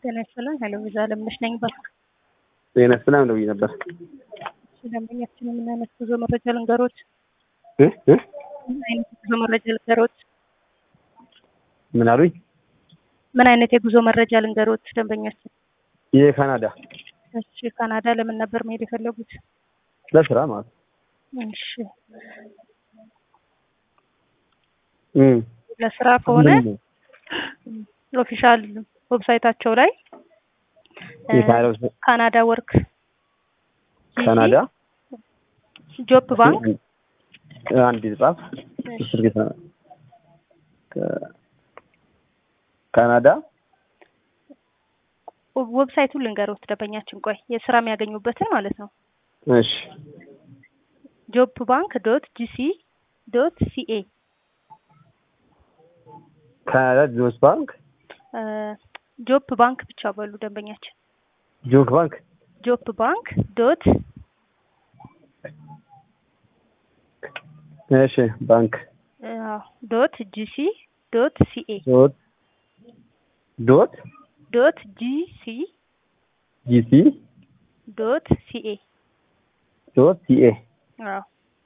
ጤና ይስጥልን። ሄሎ ቪዛ አለምነሽ ነኝ። ባልክ ጤና ይስጥልን ደውዬ ነበር። ደንበኛችን ምን አይነት ጉዞ መረጃ ልንገሮት? እ እ ምን አይነት የጉዞ መረጃ ልንገሮት? ምን አሉኝ? ምን አይነት የጉዞ መረጃ ልንገሮት? ደንበኛችን የካናዳ እሺ፣ ካናዳ ለምን ነበር መሄድ የፈለጉት? ለስራ ማለት ነው። እሺ፣ እም ለስራ ከሆነ ምን ነው? ኦፊሻል ዌብሳይታቸው ላይ እ የካናዳ ውስጥ- ካናዳ ወርክ ካናዳ ጆብ ባንክ አንድ ጻፍ እስር ቤት ነው። ከ- ካናዳ ዌብሳይቱን ልንገሮት ደንበኛችን። ቆይ የስራ የሚያገኙበትን ማለት ነው። እሺ ጆብ ባንክ ዶት ጂሲ ዶት ሲኤ ካናዳ ጆስ ባንክ ጆብ ባንክ ብቻ በሉ ደንበኛችን። ጆክ ባንክ ጆብ ባንክ ዶት እሺ ባንክ ዶት ጂሲ ዶት ሲኤ ዶት ዶት ዶት ጂሲ ጂሲ ዶት ሲኤ ዶት ሲኤ አዎ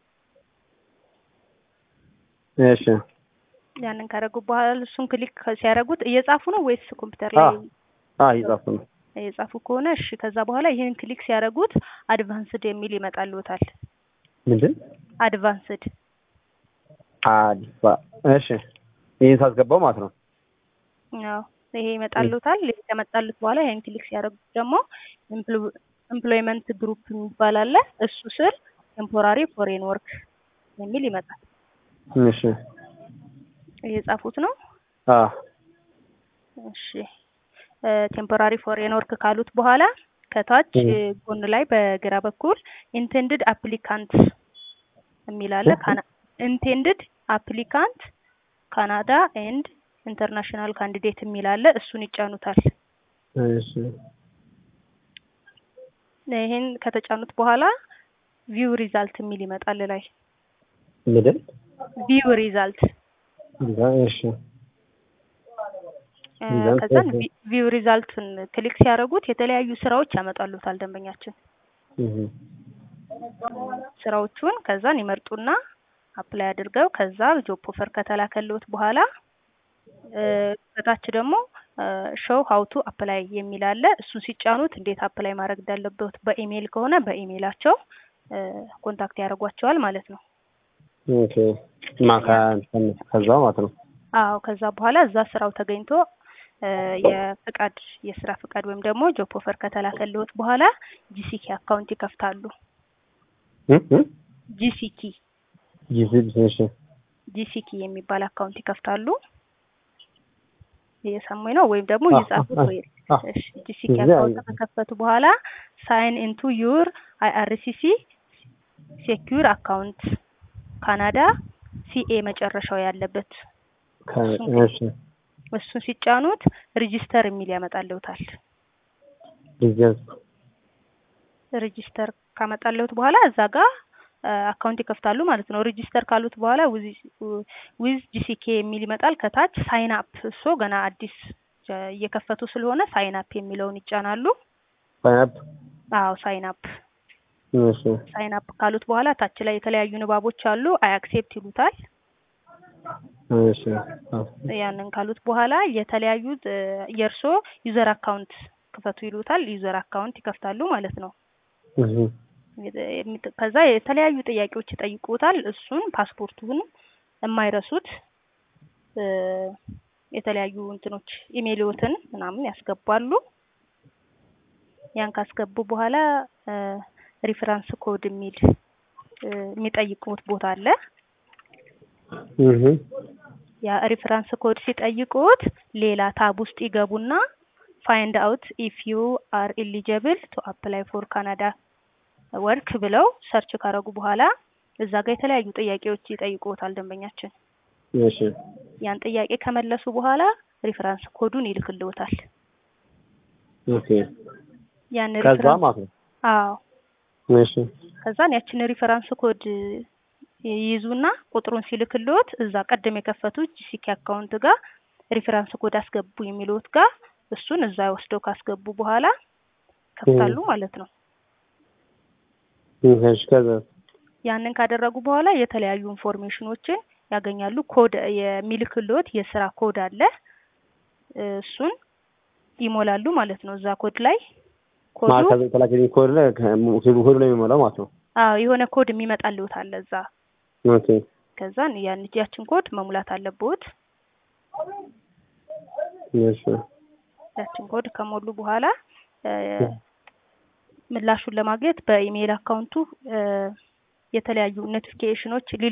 እሺ ያንን ካደረጉ በኋላ እሱን ክሊክ ሲያደርጉት እየጻፉ ነው ወይስ ኮምፒውተር ላይ አዎ አዎ እየጻፍኩ ነው። እየጻፉ ከሆነ እሺ። ከዛ በኋላ ይህን ክሊክ ሲያደርጉት አድቫንስድ የሚል ይመጣልዎታል። ምንድን አድቫንስድ አዲስ እሺ ይህን ሳስገባው ማለት ነው። አዎ ይሄ ይመጣልዎታል። ይሄ ከመጣልዎት በኋላ ይሄን ክሊክ ሲያደርጉት ደግሞ ኤምፕሎይመንት ግሩፕ የሚባል አለ። እሱ ስር ቴምፖራሪ ፎሬን ወርክ የሚል ይመጣል። እሺ እየጻፉት ነው። አዎ እሺ ቴምፖራሪ ፎሬን ወርክ ካሉት በኋላ ከታች እ። ጎን ላይ በግራ በኩል ኢንቴንድድ አፕሊካንት የሚል አለ። ኢንቴንድድ አፕሊካንት ካናዳ ኤንድ ኢንተርናሽናል ካንዲዴት የሚል አለ። እሱን ይጫኑታል። እሺ ይሄን ከተጫኑት በኋላ ቪው ሪዛልት የሚል ይመጣል ላይ ምንድን ቪው ሪዛልት እሺ እ፣ ሪዛልት ከዛን ኦኬ። ቪው ሪዛልቱን ክሊክ ሲያደርጉት የተለያዩ ስራዎች ያመጣሉታል ደንበኛችን እህ ስራዎቹን ከዛን ይመርጡና አፕላይ አድርገው ከዛ ጆብ ኦፈር ከተላከልዎት በኋላ እ፣ ከታች ደግሞ ሾው ሀው ቱ አፕላይ የሚል አለ። እሱን ሲጫኑት እንዴት አፕላይ ማድረግ እንዳለበት በኢሜይል ከሆነ በኢሜይላቸው እ፣ ኮንታክት ያደርጓቸዋል ማለት ነው። ኦኬ ማካ ከዛ ማለት ነው። አዎ ከዛ በኋላ እዛ ስራው ተገኝቶ እ፣ የፍቃድ የስራ ፍቃድ ወይም ደግሞ ጆብ ኦፈር ከተላከልዎት በኋላ ጂሲኪ አካውንት ይከፍታሉ። እህ እህ ጂሲኪ ጂሲ እሺ ጂሲኪ የሚባል አካውንት ይከፍታሉ። እየሰሙኝ ነው ወይም ደግሞ አዎ፣ እየጻፉት አዎ፣ ወይ አዎ። እሺ ጂሲኪ እዚህ አካውንት አየሁ። ከከፈቱ በኋላ ሳይን ኢንቱ ዩር አይአርሲሲ ሴኪዩር አካውንት ካናዳ ሲኤ መጨረሻው ያለበት ከ- እሺ እሱን ሲጫኑት ሬጂስተር የሚል ያመጣልዎታል። ቢዝነስ ሬጂስተር ካመጣልዎት በኋላ እዛ ጋር አካውንት ይከፍታሉ ማለት ነው። ሬጂስተር ካሉት በኋላ ዊዝ ጂሲኬ የሚል ይመጣል። ከታች ሳይን አፕ እሱ ገና አዲስ ጀ- እየከፈቱ ስለሆነ ሳይን አፕ የሚለውን ይጫናሉ። ፋይናፕ አዎ ሳይን አፕ እሺ ሳይን አፕ ካሉት በኋላ ታች ላይ የተለያዩ ንባቦች አሉ። አይ አክሴፕት ይሉታል። እሺ አዎ። ያንን ካሉት በኋላ የተለያዩ እ፣ የእርሶ ዩዘር አካውንት ክፈቱ ይሉታል። ዩዘር አካውንት ይከፍታሉ ማለት ነው። እህ የሚ- ከዛ የተለያዩ ጥያቄዎች ይጠይቁታል። እሱን ፓስፖርቱን የማይረሱት እ፣ የተለያዩ እንትኖች ኢሜይልዎትን ምናምን ያስገባሉ። ያን ካስገቡ በኋላ እ፣ ሪፈራንስ ኮድ የሚል እ፣ የሚጠይቁት ቦታ አለ። እህ ያ ሪፈራንስ ኮድ ሲጠይቁት ሌላ ታብ ውስጥ ይገቡና ፋይንድ አውት ኢፍ ዩ አር ኢሊጀብል ቱ አፕላይ ፎር ካናዳ ወርክ ብለው ሰርች ካረጉ በኋላ እዛ ጋር የተለያዩ ጥያቄዎች ይጠይቁታል ደንበኛችን። እሺ ያን ጥያቄ ከመለሱ በኋላ ሪፈራንስ ኮዱን ይልክልዎታል። ኦኬ ያን ከዛ ሪፈራንስ ማለት ነው። አዎ እሺ ከዛን ያችን ሪፈራንስ ኮድ ይይዙና ቁጥሩን ሲልክልዎት እዛ ቀደም የከፈቱት ጂሲኬ አካውንት ጋር ሪፈራንስ ኮድ አስገቡ የሚሉት ጋር እሱን እዛ ወስደው ካስገቡ በኋላ ከፍታሉ ማለት ነው። እሺ ከዛ ያንን ካደረጉ በኋላ የተለያዩ ኢንፎርሜሽኖችን ያገኛሉ። ኮድ የሚልክልዎት የስራ ኮድ አለ። እሱን ይሞላሉ ማለት ነው። እዛ ኮድ ላይ ኮዱ ማዕከል የተላከልኝ ኮድ ላይ ኮድ ላይ የሚሞላው ማለት ነው። አዎ የሆነ ኮድ የሚመጣልዎት አለ እዛ። ኦኬ ከዛን ያን ያችን ኮድ መሙላት አለብዎት። እሺ ያችን ኮድ ከሞሉ በኋላ ምላሹን ለማግኘት በኢሜይል አካውንቱ የተለያዩ ኖቲፊኬሽኖች